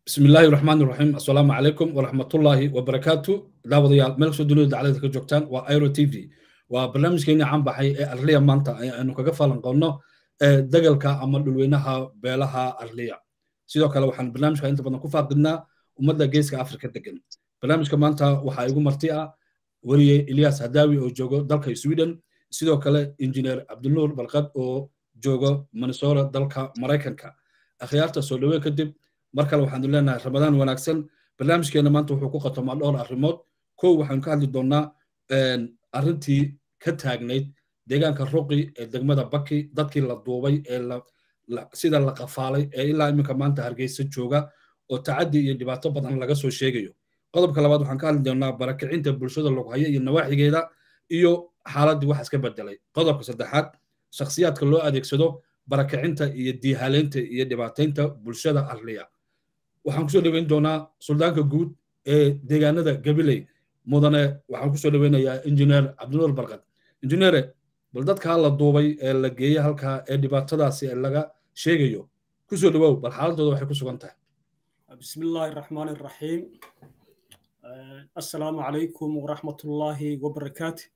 bismi illaahi raxmaan iraxiim assalaamu calaykum waraxmatullaahi wabarakaatu daawadayaal meel kastoo dunida daclada ka joogtaan waa airo t v waa barnaamijkeennii caan baxay ee arliya maanta aynu kaga falanqoonno dagalka ama dhulweynaha beelaha arliya sidoo kale waxaan barnaamijka inta badan ku faaqidnaa ummadda geeska afrika degan barnaamijka maanta waxaa igu marti ah weriye ilyas hadaawi oo joogo dalka sweden sidoo kale injineer cabdinuur balqad oo joogo minnesota dalka maraykanka akhyaarta soo dhaweyn kadib mar kale waxaanu leenahay ramadaan wanaagsan barnaamijkeena maanta wuxuu ku qatomaa dhowr arrimood kow waxaanu ka hadli doonnaa arrintii ka taagnayd deegaanka ruqi ee degmada baki dadkii la duubay ee sida la qafaalay ee ilaa iminka maanta hargeysa jooga oo tacaddi iyo dhibaato badan laga soo sheegayo qodobka labaad waxaan ka hadli doonnaa barakicinta bulshada loghayo iyo nawaaxigeeda iyo xaaladdii wax iska bedelay qodobka saddexaad shakhsiyaadka loo adeegsado barakicinta iyo diihaleynta iyo dhibaataynta bulshada arliya waxaan kusoo dhoweyn doonaa suldaanka guud ee deegaanada gabiley mudane waxaan kusoo dhoweynayaa injineer cabdinuur barkad injineere bal dadkaa la duubay ee la geeyey halkaa ee dhibaatadaasi ee laga sheegayo kusoo dhowow bal xaaladooda waxay ku sugan tahay بسم الله الرحمن الرحيم السلام عليكم ورحمة الله وبركاته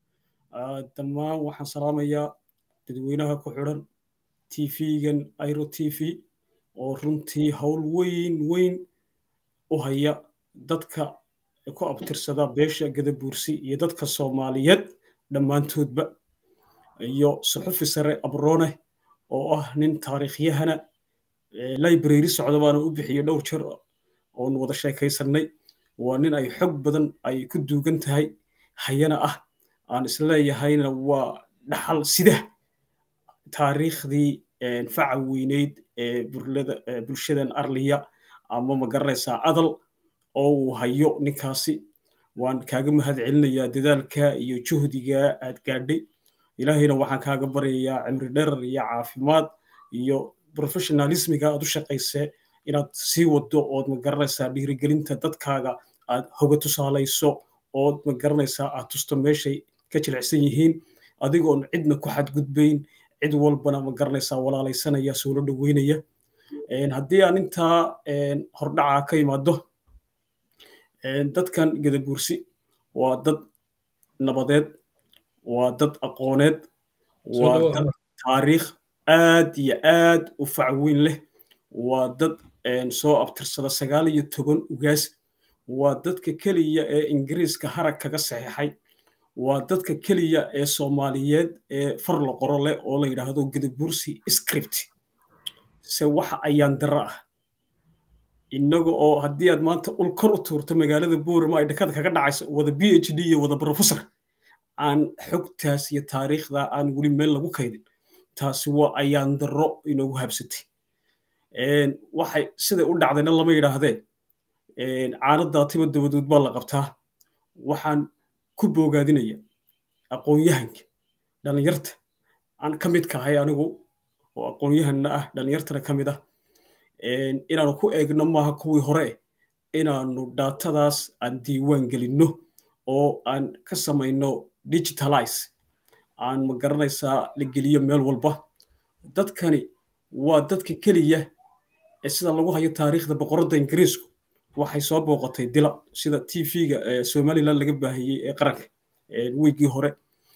دمان وحن سلاميا dadweynaha ku xidhan tv-gan airo t v oo runtii howl weyn weyn u haya dadka ku abtirsada beesha gadabuursi iyo dadka soomaaliyeed dhammaantoodba iyo suxufi sare abroone oo ah nin taariikhyahana library socda baana u bixiyo dhowr jeer oon wada sheekaysannay waa nin ay xog badan ay ku duugan tahay hayana ah aan isleeyahayna waa dhaxal sida taariikhdii faca weyneyd ee bulshadan arliya ama magaranaysaa adal oo uu hayo ninkaasi waan kaaga mahad celinayaa dadaalka iyo juhdiga aad gaadhay ilaahayna waxaan kaaga baryayaa cimri dherar iyo caafimaad iyo professionalismiga aad u shaqaysee inaad sii wado ood magaranaysaa dhiirigelinta dadkaaga aad hoga tusaalayso ood magaranaysaa aad tusto meeshay ka jilicsan yihiin adigoon cidna ku xadgudbayn cid walbana ma garanaysaa walaalaysanaya soola dhoweynaya haddii aan intaa hordhaca ka imaado dadkan gadabuursi waa dad nabadeed waa dad aqooneed waa dad taariikh aad iyo aad u facweyn leh waa dad soo abtirsada sagaal iyo toban ugaas waa dadka keliya ee ingiriiska harag kaga saxiixay waa dadka keliya ee soomaaliyeed ee far la qoro leh oo la yidhaahdo gadabursi script se waxa ayaan daro ah innaga oo haddii aad maanta ul kor u tuurto magaalada boorama ay dhakada kaga dhacayso wada b h d iyo wada professor aan xogtaas iyo taariikhda aan weli meel lagu kaydin taasi waa ayaan daro inoogu habsatay waxay siday u dhacdayna lama yidhaahdee caanadaa tiba dabadood baa la qabtaa waxaan ku boogaadinaya aqoon-yahanka dhallinyarta aan ka mid kahay anigu oo aqoon-yahanna ah dhallinyartana ka mid ah inaanu ku eegno maaha kuwii hore inaanu daatadaas aan diiwaan gelinno oo aan ka samayno digitalize aan ma garanaysaa la geliyo meel walba dadkani waa dadka keliya ee sida lagu hayo taariikhda boqoradda ingiriisku waxay soo booqatay dila sida t v-ga somaliland laga baahiyey ee qaranka weygii hore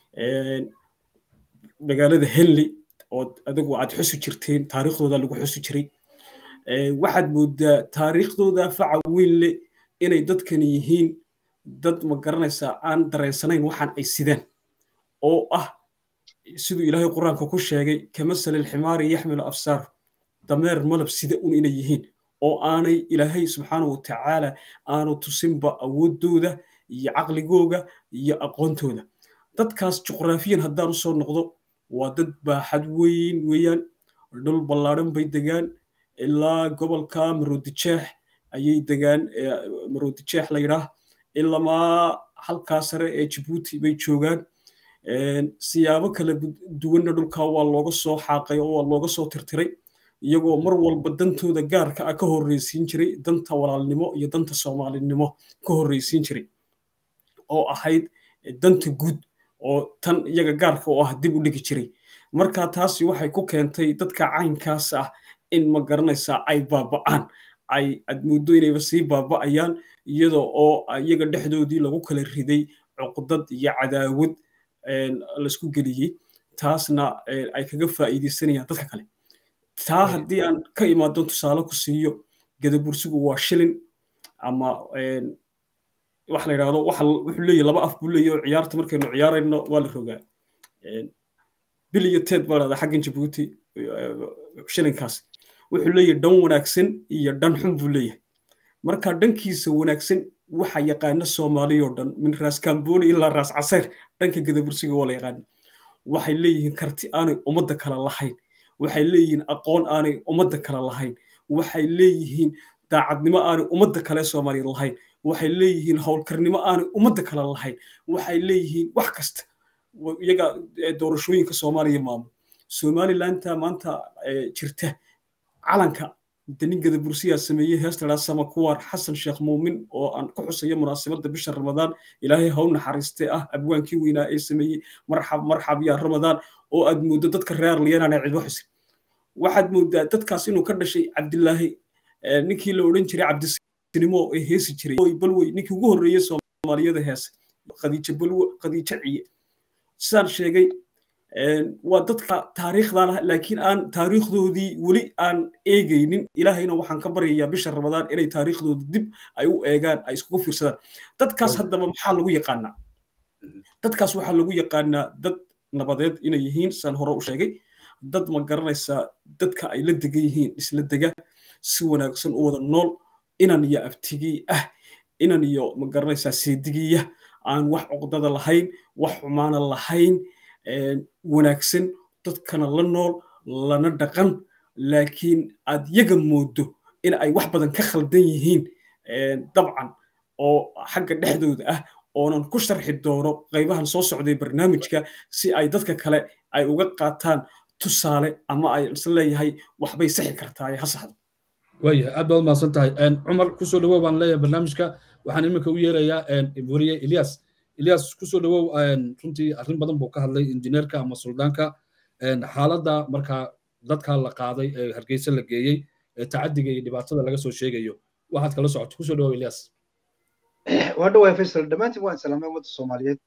magaalada henley oo adigu aad xusi jirteen taariikhdooda lagu xusi jiray waxaad moodaa taariikhdooda faca weyn leh inay dadkani yihiin dad ma garanaysaa aan dareensanayn waxaan ay sidaan oo ah siduu ilaahay qur-aanka ku sheegay kamasalil ximaari yaxmilu afsaar dameer malab sida un inay yihiin oo aanay ilaahay subxaanahu watacaala aanu tusinba awooddooda iyo caqligooga iyo aqoontooda dadkaas juqraafiyan haddaan usoo noqdo waa dad baaxad weyn weeyaan dhul ballaadhan bay degaan ilaa gobolka maroodijeex ayay degaan maroodijeex la yidhaah ilamaa halkaa sare ee jabuuti bay joogaan siyaabo kala duwanna dhulkaa waa looga soo xaaqay oo waa looga soo tirtiray iyagoo mar walba dantooda gaarka ah ka horreysiin jiray danta walaalnimo iyo danta soomaalinimo ka horreysiin jiray oo ahayd danta guud oo tan iyaga gaarka oo ah dib u dhigi jiray marka taasi waxay ku keentay dadka caynkaas ah in ma garanaysaa ay baaba'aan ay aad muddo inayba sii baaba'ayaan iyada oo iyaga dhexdoodii lagu kala riday cuqdad iyo cadaawad laisku geliyey taasna ay kaga faa'iidaysanayaan dadka kale taa haddii aan ka imaado tusaale ku siiyo gadabursigu waa shilin ama waxa la yidhahdo wuxuu leeyahy laba af buu leeyahy oo ciyaarta markaynu ciyaarayno waa la rogaa bil iyo teed baa dhahdaa xaggan jabuuti shilinkaas wuxuu leeyahay dhan wanaagsan iyo dhan xun buu leeyahay marka dhankiisa wanaagsan waxa yaqaana soomaaliyoo dhan min raas kamboni ilaa raas caseer dhanka gadabursiga waa la yaqaana waxay leeyihiin karti aanay ummadda kale lahayn waxay leeyihiin aqoon aanay ummadda kale lahayn waxay leeyihiin daacadnimo aanay ummadda kale soomaaliya lahayn waxay leeyihiin howlkarnimo aanay ummadda kale lahayn waxay leeyihiin wax kasta iyaga doorashooyinka soomaaliya maamul somalilandta maanta jirta calanka danin gadabursiyaa sameeyey heesta sama kuwaar xasan sheekh muumin oo aan ku xusayo munaasabadda bisha ramadaan ilaahay haw naxariiste ah abwaankii weynaa ee sameeyey marxab marxab yaa ramadaan oo aad mooddo dadka reer liyanaan cidba xusin waxaad mooddaa dadkaas inuu ka dhashay cabdilaahi ninkii la odhan jiray cabdisinimo ee heesi jiray balwey ninkii ugu horreeyey soomaaliyada heese khadiijo balwe khadiijo ciye sidaan sheegay waa dadka taariikhda lah laakiin aan taariikhdoodii weli aan eegaynin ilaahayna waxaan ka baryayaa bisha ramadaan inay taariikhdooda dib ay u eegaan ay iskugu fiirsadaan dadkaas haddaba maxaa lagu yaqaanaa dadkaas waxaa lagu yaqaanaa dad nabadeed inay yihiin saan hore u sheegay dad ma garanaysaa dadka ay la degan yihiin isla dega si wanaagsan u wada nool inan iyo abtigii ah inan iyo ma garanaysaa seedigiya aan wax cuqdada lahayn wax xumaana lahayn wanaagsan dadkana la nool lana dhaqan laakiin aad yaga moodo in ay wax badan ka khaldan yihiin dabcan oo xagga dhexdooda ah oonan ku sharxi doono qaybahan soo socday barnaamijka si ay dadka kale ay uga qaataan tusaale ama ay isleeyahay waxbay saxi kartaa ha saxdo waayahay aad baad umahadsan tahay cumar kusoo dhawow baan leeyahay barnaamijka waxaan iminka u yeerayaa wariye ilyas ilyas kusoo dhawow runtii arrin badan buu ka hadlay injineerka ama suldaanka xaaladda markaa dadka la qaaday ee hargeysa la geeyey ee tacadiga iyo dhibaatada laga soo sheegayo waxaad kala socoto kusoo dhawow ilyas waa dhawaay faysal dhammaantiin waan salaamay ummadda soomaaliyeed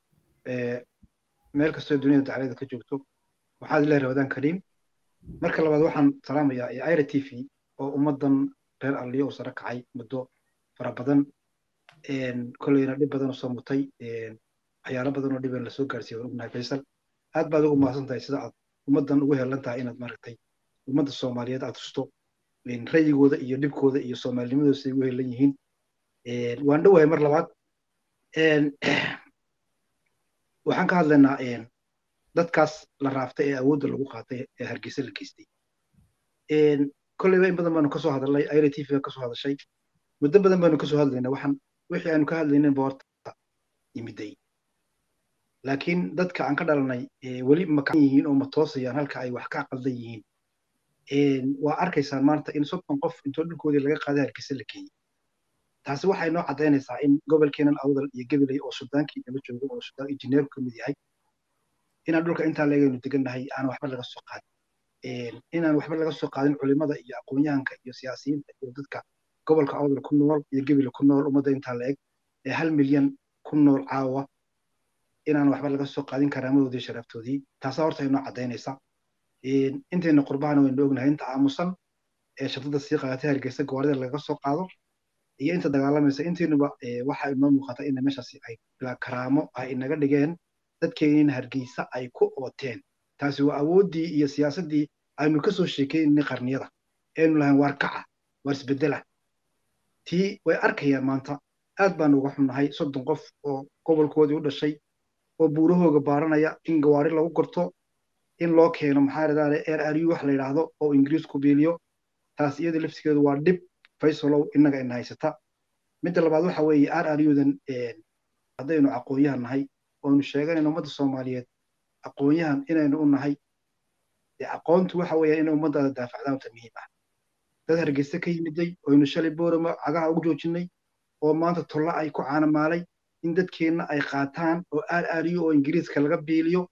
meel kastoo duniyada daclada ka joogto waxaad ilaahi ramadaan kariim marka labaad waxaan salaamayaa ira t v oo ummaddan reer alliyo u sare kacay muddo fara badan kolleyna dhib badan u soo mutay waxyaalo badan oo dhiban lasoo gaarsiiya waan ognahay faysal aad baad ugu mahadsan tahay sida aad ummaddan ugu helan tahay inaad maaragtay ummadda soomaaliyeed aad tusto rayigooda iyo dhibkooda iyo soomaalinimadooda siday ugu helan yihiin waan dhowahay mar labaad waxaan ka hadlaynaa dadkaas la raaftay ee awoodda lagu qaatay ee hargeysa la geystay kolleyba in badan baanu kasoo hadalnay ira t v kasoo hadashay muddo badan baanu kasoo hadlaynaa waxaan wixii aanu ka hadlaynin boorta yimiday laakiin dadka aan ka dhalanay weli makan yihiin oo matoosayaan halka ay wax ka aqaldan yihiin waa arkaysaan maanta in soddon qof intoo dhulkoodii laga qaaday hargeysa la geeyey taasi waxay noo caddaynaysaa in gobolkeenan awdal iyo gabiley oo sudaankii daba joogo oo sudaan injineerku ka mid yahay inaan dhulka intaa leegaynu degannahay aan waxba laga soo qaadin inaan waxba laga soo qaadin culimada iyo aqoonyahanka iyo siyaasiyiinta iyo dadka gobolka awdal ku nool iyo gebile ku nool ummadda intaa la eg ee hal milyan ku nool caawa inaan waxba laga soo qaadin karaamadoodii sharaftoodii taasaa horta inoo caddaynaysa intayna qurbahana waynu ognahay inta aamusan ee shadada sii qaadatay hargeysa gawaarida laga soo qaado iyo inta dagaalamaysa intaynuba waxa inoo muuqata in meeshaasi ay karaamo ay inaga dhigeen dadkeenina hargeysa ay ku ooteen taasi waa awooddii iyo siyaasaddii aynu ka soo sheekaynay qarniyada aynu lahayn waar kaca waar isbedela tii way arkayaan maanta aad baanu uga xunnahay soddon qof oo gobolkoodii u dhashay oo buurahooga baaranaya in gawaari lagu gorto in loo keeno maxaa radaale air ariu wax la yidhaahdo oo ingiriisku beeliyo taas iyada laftigeedu waa dhib faysalow innaga ina haysata midda labaad waxa weeye ar ariudan haddaynu aqoonyahan nahay oonu sheeganayno ummadda soomaaliyeed aqoonyahan inaynu u nahay aqoontu waxa weeya inay ummaddaada daafacdaan ta muhiim ah dad hargeysa ka yimiday oynu shalay boorama cagaha ugu joojinay oo maanta tolla ay ku caanamaalay in dadkeenna ay qaataan oo aar aariyo oo ingiriiska laga biiliyo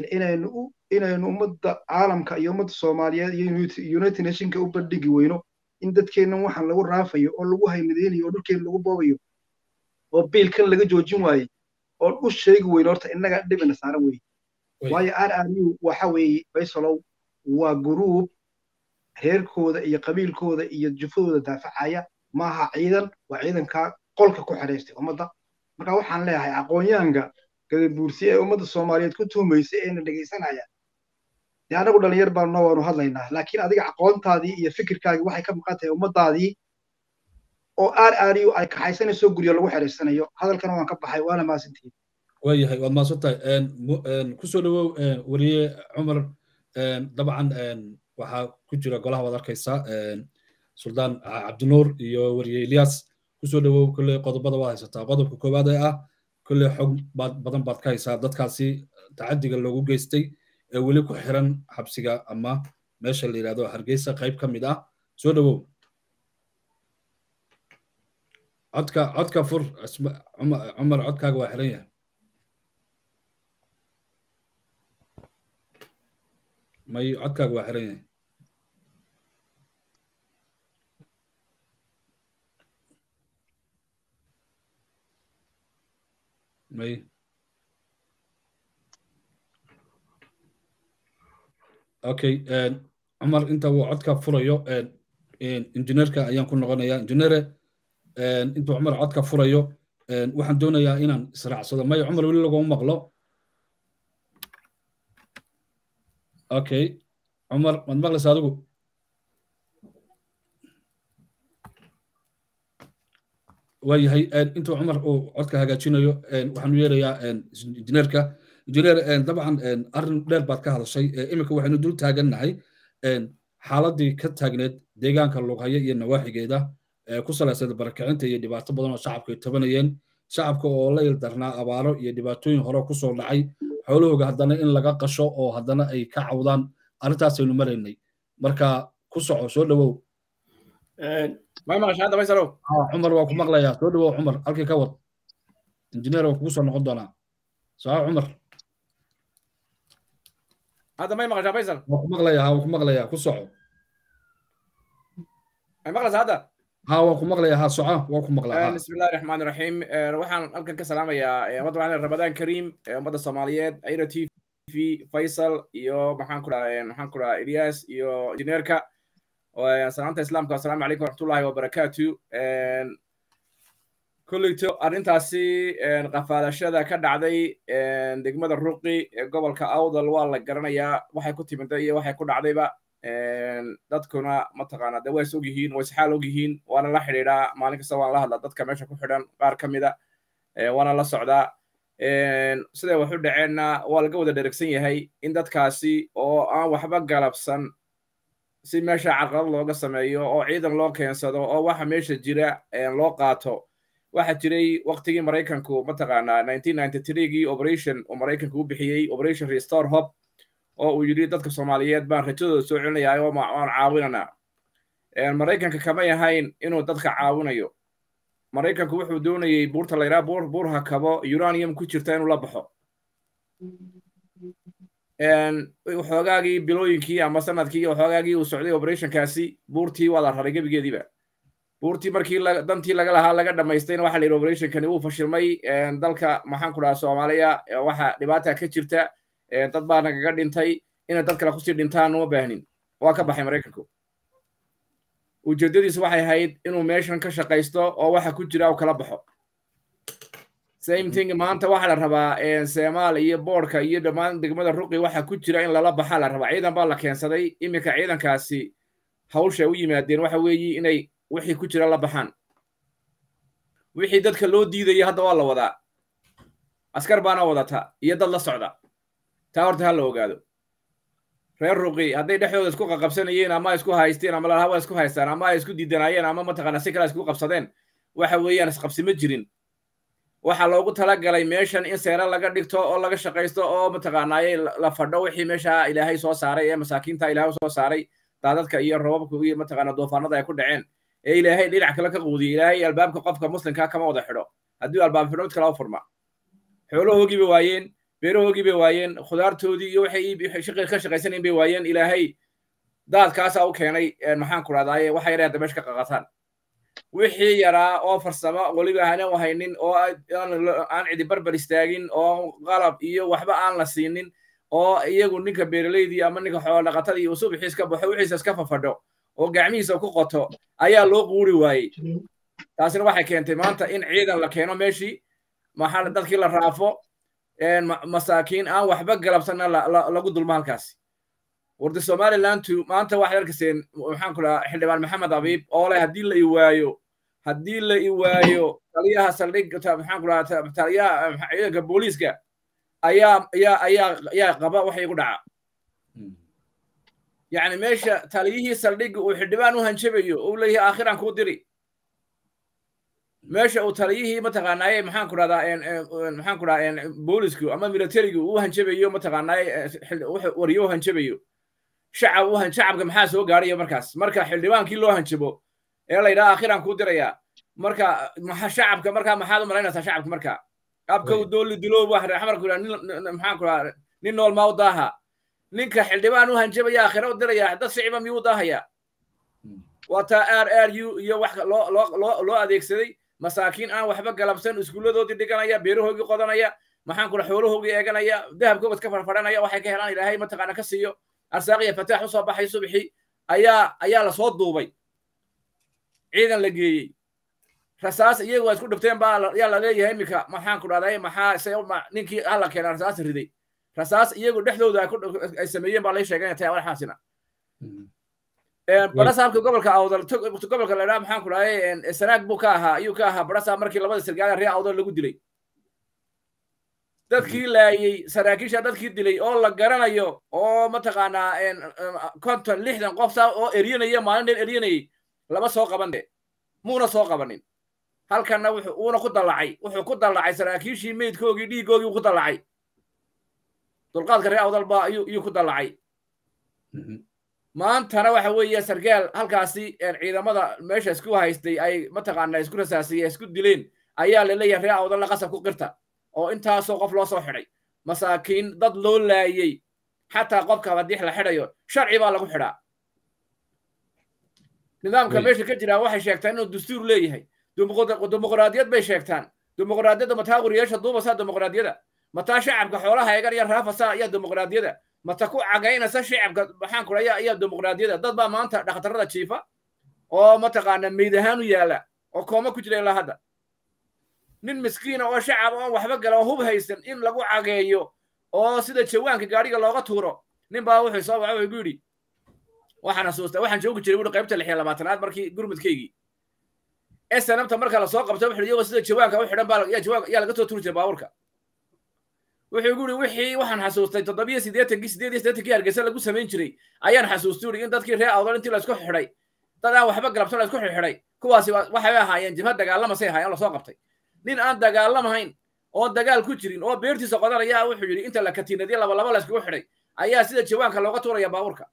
inaynu inaynu ummadda caalamka iyo ummadda soomaaliyeed iyo united nationka u bandhigi weyno in dadkeennan waxaan lagu raafayo oo lagu haymadeynayo oo dhulkeen lagu boobayo oo biilkan laga joojin waayey oo u sheegi weyne horta innaga dhibina saaran weeye waayo r r u waxa weeye faysalow waa guruub reerkooda iyo qabiilkooda iyo jufadooda daafacaya maaha ciidan waa ciidankaa qolka ku xidhaystay ummadda marka waxaan leeyahay aqoonyahanka gadabuursi ee ummadda soomaaliyeed ku tuhumaysay eena dhegaysanaya dee anagu dhalinyar baan noo waanu hadlaynaa laakiin adiga aqoontaadii iyo fikirkaagii waxay ka maqan tahay ummaddaadii oo r r u ay kaxaysanayso guryo lagu xidhaysanayo hadalkana waan ka baxay waana maasantihiin waayahay waad mahadsan tahay kusoo dhawow weriye cumar dabcan waxaa ku jira golaha waad arkaysaa suldaan cabdinuur iyo weriye ilyas kusoo dhawow kolley qodobada waad haysataa qodobka koowaad ee ah kolley xog baad badan baad ka haysaa dadkaasi tacadiga loogu geystay ee weli ku xiran xabsiga ama meesha la yidhahdo hargeysa qayb ka mid ah soo dhawow codka codka fur cumar codkaaga waa xiran yahay may codkaaga waa xiran yahay may okay cumar inta uu codka furayo injineerka ayaan ku noqonayaa injineere intuu cumar codka furayo waxaan doonayaa inaan israacsado may cumar weli laguma maqlo okay cumar maad maqlaysa adigu waayahay intuu cumar uu codka hagaajinayo waxaanu yeerayaa injineerka injineer dabcan arrin dheer baad ka hadashay iminka waxaynu dul taagannahay xaaladii ka taagneed deegaanka lughaya iyo nawaaxigeeda ku salaysada barakicinta iyo dhibaato badan oo shacabka ay tabanayeen shacabka oo la ildarnaa abaaro iyo dhibaatooyin hore kusoo dhacay xoolahooga haddana in laga qasho oo haddana ay ka cawdaan arrintaasaynu maraynay marka ku soco soo dhawow cumar waa ku maqlayaa soo dhawow cumar halkii ka wad injineer waa kugu soo noqon doonaa soco cumar hadda may maqashaa faysal waa ku maqlayaa waa ku maqlayaa ku soco may maqlaysaa hadda ها وكم مغلى ها سعى وكم مغلى بسم الله الرحمن الرحيم waxaan halkan ka salaamayaa ummadda waxaan ramadaan kariim ummadda soomaaliyeed ayra t v faysal iyo maxaan ku dhahaa maxaan ku dhahaa ilyas iyo injineerka salaanta islaamka assalaamu calaykum waraxmatullahi wabarakaatu kolleyto arrintaasi qafaalashada ka dhacday degmada ruqi ee gobolka awdal waa la garanayaa waxay ku timida iyo waxay ku dhacdayba dadkuna mataqaana de way is og yihiin way isxaal og yihiin waana la xidhiidhaa maalin kasta waan la hadlaa dadka meesha ku xidhan qaar ka mida waana la socdaa siday wax u dhaceenna waa laga wada dheregsan yahay in dadkaasi oo aan waxba galabsan si meesha carqalad looga sameeyo oo ciidan loo keensado oo waxa meesha jira loo qaato waxa jiray waqtigii maraykanku mataqaanaa gii operation uu maraykanku u bixiyey operation restore hope oo uu yidhi dadka soomaaliyeed baan rajadooda soo celinayaa oo waan caawinanaa maraykanka kamay ahayn inuu dadka caawinayo maraykanku wuxuu doonayey buurta layraa buur buur hakabo uranium ku jirta inuu la baxo waxoogaagii bilooyinkii ama sanadkii waxoogaagii uu socday operationkaasi buurtii waa la raray gebigeediiba buurtii markii dantii laga lahaa laga dhammaystayna waxa la yidhi operationkani wuu fashilmay dalka maxaan ku dhahaa soomaaliya waxa dhibaata ka jirta dad baa nagaga dhintay inay dad kale kusii dhintaan uma baahnin waa ka baxay maraykanku ujeeddadiisu waxay ahayd inuu meeshan ka shaqaysto oo waxa ku jira uu kala baxo same thing maanta waxaa la rabaa seemaal iyo boorka iyo dhammaan degmada ruqi waxa ku jira in lala baxaa la rabaa ciidan baa la keensaday iminka ciidankaasi hawsha u yimaadeen waxa weeyi inay wixii ku jira la baxaan wixii dadka loo diidaya hadda waa la wadaa askar baana wadata iyo dad la socda taa horta ha la ogaado reer ruqi hadday dhexdooda isku qaqabsanayeen ama isku haysteen ama lalahawa isku haystaan ama ay isku diidanaayeen ama mataqaana si kale isku qabsadeen waxa weeyaan isqabsi ma jirin waxaa loogu talagalay meeshan in seera laga dhigto oo laga shaqaysto oo mataqaanaaye la fadho wixii meesha ilaahay soo saaray ee masaakiinta ilaahay soo saaray daadadka iyo robabka iyo mataqaana doofaanada ay ku dhaceen ee ilaahay dhinac kale ka quudiyey ilaahay albaabka qofka muslimka kama wada xidho haddii albaab xidho mid kale u furma xoolahoogii bay waayeen beerahoogii bay waayeen khudaartoodii iyo waxay ka shaqaysanayn bay waayeen ilaahay daadkaasaa u keenay maxaan ku rahdaye waxa yar hadda meesha ka qaqataan wixii yaraa oo farsamo weliba hana u haynin oo aan cidi barbar istaagin oo qalab iyo waxba aan la siinin oo iyagu ninka beeraleydii ama ninka xoolodhaqatadii uu subaxiis ka baxo wixiisa iska fafadho oo gacmihiisa ku qoto ayaa loo quuri waayey taasina waxay keentay maanta in ciidan la keeno meeshii maxaa dadkii la raafo masaakiin aan waxba galabsanna lagu dulmo halkaasi warda somalilandu maanta waxaad arkayseen maxaan ku dhahaa xildhibaan maxamed abiib oo leh haddii la i waayo haddii la i waayo taliyaha saldhig maxaan ku dhahaa taliyaha ciidanka booliiska ayaa ayaa ayaa ayaa qaba waxa igu dhaca yacni meesha taliyihii saldhigga uu xildhibaan u hanjabayo uu leeyahay aakhiran kuu diri meesha uu taliyihii mataqaanaaye maxaan ku dhahdaa maxaan ku dhahaa boolisku ama militarigu uu hanjabayo mataqaanaaye wariyo u hanjabayo shacab u shacabka maxaa soo gaaraya markaas marka xildhibaankii loo hanjabo ee la yidhaha aakhiran kuu diraya marka shacabka markaa maxaad u malaynaysaa shacabka marka abka u dooli diloob wax xamarku maxaan ku dhahaa nin nool maa u daaha ninka xildhibaan u hanjabaya aakhira u diraya dad shiciba miyuu u daahaya waa taa r r u iyo wax loo loo loo adeegsaday masaakiin aan waxba galabsan iskuulladoodii dhiganaya beerahoogii qodanaya maxaan kula xoolahoogii eeganaya dahabkoobad ka farfadhanaya waxay ka helaan ilaahay mataqaana ka siiyo arsaaqiya fataax usoo baxay subixii ayaa ayaa lasoo duubay ciidan la geeyey rasaas iyagu waa isku dhibteen baa yaa la leeyahay iminka maxaan ku dhahday maxaa se ninkii hala keena rasaas riday rasaas iyagu dhexdooda ay sameeyeen baa lay sheegay inay tahay walaxaasina barasaabka gobolka awdal gobolka la idhaha maxaan ku dhahay sanaag buu ka ahaa ayuu ka ahaa barasaab markii labada sargaal ree awdal lagu dilay dadkii laayey saraakiisha dadkii dilay oo la garanayo oo mataqaanaa konton lixdan qof saa oo eryanaya maalin dheer eryanayay lama soo qaban de muuna soo qabanin halkanna wuuna ku dallacay wuxuu ku dallacay saraakiishii meydkoogii dhiigoogii ku dallacay dulqaadka ree awdal baa ayuu ku dallacay maantana waxa weeye sargaal halkaasi ciidamada meesha isku haystay ay mataqaanaa isku rasaasiyeen isku dileen ayaa laleeyahay ree awdalla qasab ku qirta oo intaasoo qof loo soo xidhay masaakiin dad loo laayey xataa qofka haddii la xidhayo sharci baa lagu xidhaa nidaamka meesha ka jira waxay sheegtaan inuu dastuur leeyahay dimuqraadiyad bay sheegtaan dimuqraadiyadda mataa wariyaasha duubasa dimuqraadiyada mataa shacabka xoolaha eegan iyo raafasa ayaa dimuqraadiyada mata ku cagaynaysa shacabka maxaan ku ayaa ayaa dimuqraadiyada dad baa maanta dhakhtarada jiifa oo mataqaana meyd ahaan u yaala oo kooma ku jira ilaa hadda nin miskiina oo shacab oon waxba gala oo hub haysan in lagu cageeyo oo sida jawaanka gaadhiga looga tuuro nin baa wuxuu soo waxa wuxuu yidhi waxaan xasuustaa waxaan joogi jiray wuxuu qaybta lix iyo labaatanaad markii gurmudkaygii snabta marka lasoo qabto wuxuu iyagoo sida jawaanka u xidhan baa yaa jawaanka yaa laga soo turi jiray baabuurka wuxuu igu yidhi wixii waxaan xasuustay toddobiyo siddeetankii siddeed iyo siddeetankii hargeysa lagu samayn jiray ayaan xasuustay yidhi in dadkii reer awdal intii laysku xidhay dad aan waxba galabsan laysku xidhay kuwaasi waxay ahaayeen jibhad dagaalamasay ahaayeen lasoo qabtay nin aan dagaalamahayn oo dagaal ku jirin oo beertiisa qodanaya wuxuu yidhi inta la katiinadiyo laba laba layskugu xidhay ayaa sida jawaanka looga tuuraya baabuurka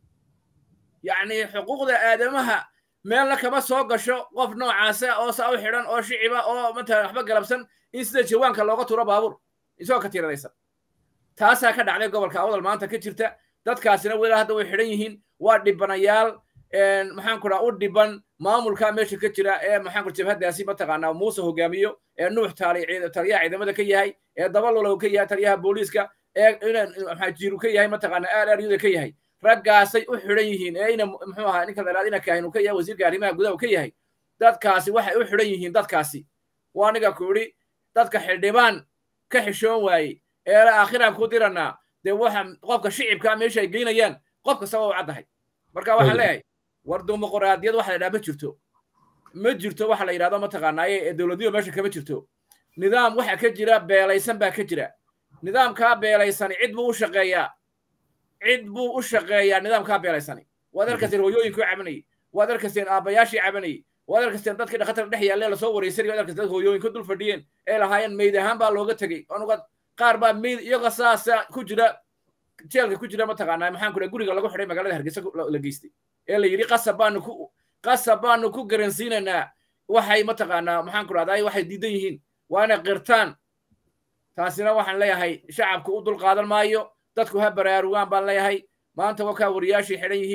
yacni xuquuqda aadamaha meelna kama soo gasho qof noocaasa oo saa u xidhan oo shiciba oo matalan waxba galabsan in sida jawaanka looga tuuro baabuur isagoo katiinadaysan taasaa ka dhacday gobolka awdal maanta ka jirta dadkaasina weli hadda way xidhan yihiin waa dhibanayaal maxaan ku dhaha u dhiban maamulka meesha ka jira ee maxaan ku jabhadaasi mataqaanaa muuse hogaamiyo ee nuux taali taliyaha ciidamada ka yahay ee dabalolow ka yahay taliyaha booliiska ee maxaa jiiru ka yahay mataqaanaa aararyuda ka yahay raggaasay u xidhan yihiin ee ina muxuu ahaa ninka dheeraad ina kaahin uu ka yahay wasiirka arrimaha gudaha uu ka yahay dadkaasi waxay u xidhan yihiin dadkaasi waa aniga ku idhi dadka xildhibaan ka xishoon waaye ee aakhiraan ku diranaa dee waxa qofka shicibka meesha ay geynayaan qof kastaba u caddahay marka waxaan leeyahay war dimuqraadiyad waxa la yidhaha ma jirto ma jirto waxa la yidhahdo mataqaanaaye ee dowladnimo meesha kama jirto nidaam waxa ka jira beelaysan baa ka jira nidaamkaa beelaysani cid buu u shaqeeyaa cid buu u shaqeeyaa nidaamkaa beelaysani waad arkasteen hooyooyinkuu cabanayay waad arkasteen aabbayaashii cabanayay waad arkasteen dadkii dhakhatar dhex yaalle lasoo wareysanay waad arkasteen dad hooyooyinka dul fadhiyeen ee lahaayeen meyd ahaan baa looga tegey onuga qaar baa meyd iyaga saasa ku jira jeelka ku jira mataqaanaa maxaan ku dhaha guriga lagu xidhay magaalada hargeysa la geystay ee la yidhi qasab baanu ku qasab baanu ku garansiinaynaa waxay mataqaanaa maxaan ku dhahdaa waxay diidan yihiin waa inay qirtaan taasina waxaan leeyahay shacabku u dul qaadan maayo dadku ha baraarugaan baan leeyahay maanta wakaa wariyaashii xidhan yihiin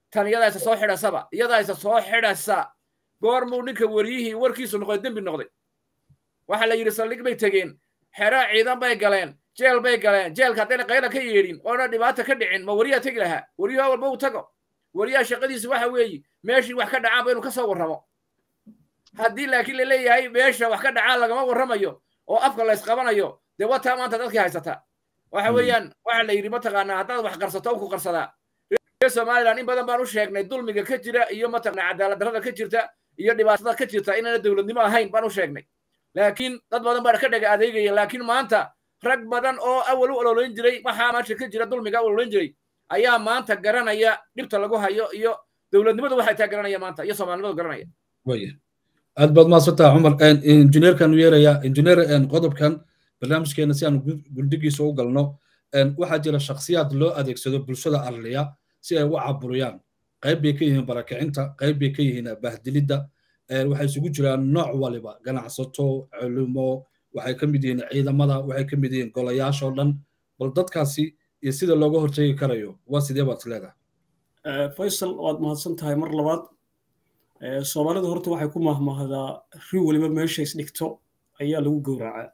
tan iyadaa isa soo xidhasaba iyadaa isa soo xidhasa goormuu ninka wariyihii warkiisu noqday dembi noqday waxaa la yidhi saldhig bay tegeen xeraa ciidan bay galeen jeel bay galeen jeelka haddayna qayla ka yeedhin oona dhibaata ka dhicin ma wariyaa tegi lahaa wariyaha walba uu tago wariyaha shaqadiisu waxa weeye meeshii wax ka dhacaanba inuu ka soo warramo haddii laakiin la leeyahay meesha wax ka dhacaan lagama warramayo oo afka la ysqabanayo dee wataa maanta dadkii haysata waxa weeyaan waxa la yidhi mataqaanaa haddaad wax qarsato ku qarsadaa reer somaliland in badan baan u sheegnay dulmiga ka jira iyo mataqanaa cadaalad darrada ka jirta iyo dhibaatada ka jirta inaana dowladnimo ahayn baan u sheegnay laakiin dad badan baa ka dhaga adeegaya laakiin maanta rag badan oo awal u ololayn jiray waxaa maanta ka jira dulmiga u ololayn jiray ayaa maanta garanaya dhibta lagu hayo iyo dowladnimadu waxay taa garanaya maanta iyo soomaalinimadu garanaya waya aad baad maadsantaha cumar injineerkan u yeeraya injineer qodobkan barnaamijkeena si aan guldigiisa u galno waxaa jira shakhsiyaad loo adeegsado bulshada arliya si ay u caburiyaan qayb bay ka yihiin barakicinta qayb bay ka yihiin bahdilidda waxay isugu jiraan nooc waliba ganacsato culimo waxay ka mid yihiin ciidamada waxay ka mid yihiin golayaasha oo dhan bal dadkaasi iyo sida looga hortegi karayo waa sidee baad leedahay faysal waad mahadsan tahay mar labaad soomaalida horta waxay ku mahmahdaa ri waliba meesha isdhigto ayaa lagu gowracaa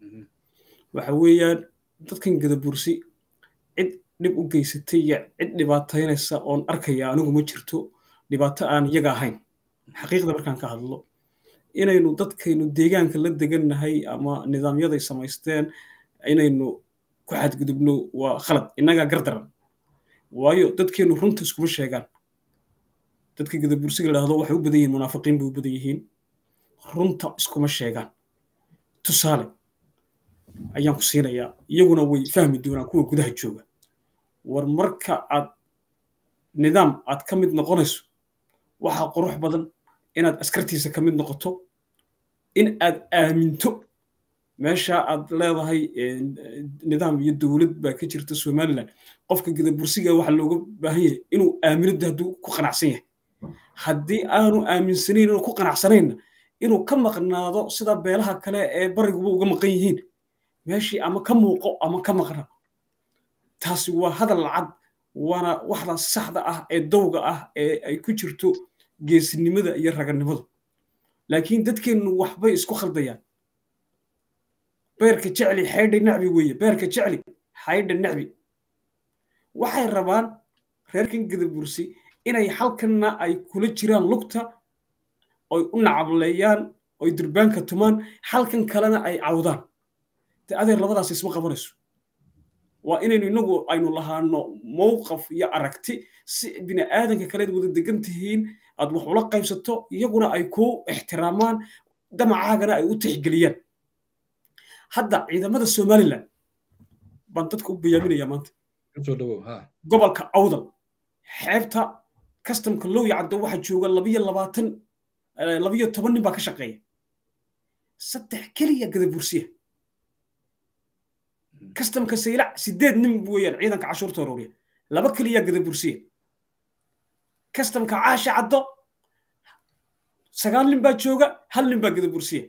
waxa weeyaan dadkan gadabursi cid dhib u geysatay iyo cid dhibaataynaysa oon arkaya anigu ma jirto dhibaato aan iyaga ahayn xaqiiqda markaan ka hadlo inaynu dadkaynu deegaanka la degannahay ama nidaamyaday samaysteen inaynu ku xadgudubno waa khalad innagaa gardaran waayo dadkeennu runta iskuma sheegaan dadka gadabursiga la dhahdo waxay u badan yihiin munaafiqiin bay u badan yihiin runta iskuma sheegaan tusaale ayaan ku siinayaa iyaguna way fahmi doonaan kuwa gudaha jooga war marka aad nidaam aad ka mid noqonayso waxaa qurux badan inaad askartiisa ka mid noqoto in aad aaminto meesha aad leedahay nidaam iyo dowlad baa ka jirta somaliland qofka gadabursiga waxaa looga baahan yahay inuu aaminada hadduu ku qanacsan yahay haddii aanu aaminsanayn inuu ku qanacsanayna inuu ka maqnaado sida beelaha kale ee bariguba uga maqan yihiin meeshii ama ka muuqo ama ka maqna taasi waa hadal lacad waana waxda saxda ah ee dowga ah ee ay ku jirto geesinimada iyo raganimadu laakiin dadkeennu waxbay isku khaldayaan beerka jecli xaydha nacbi weeye beerka jecli xaydha nacbi waxay rabaan reerkan gadabursi inay halkanna ay kula jiraan lugta oy u nacableeyaan oy durbaanka tumaan halkan kalena ay cawdaan de adeer labadaas isma qabanayso waa inaynu inagu aynu lahaano mowqaf iyo aragti si bini aadanka kaleed wada degan tihiin aad wax ula qaybsato iyaguna ay ku ixtiraamaan damacaagana ay u tixgeliyaan hadda ciidamada somaliland baan dadka u bayaaminaya maanta gobolka awdal xeebta kastamka lowya caddo waxaa jooga labiyo labaatan labiyo toban nin baa ka shaqeeya saddex keliya gadabursiya kastamka saylac sideed nin weeyaan ciidanka cashuurta arooriya laba keliya gadabursiya kastamka caasha caddo sagaal nin baa jooga hal nin baa gadabursiya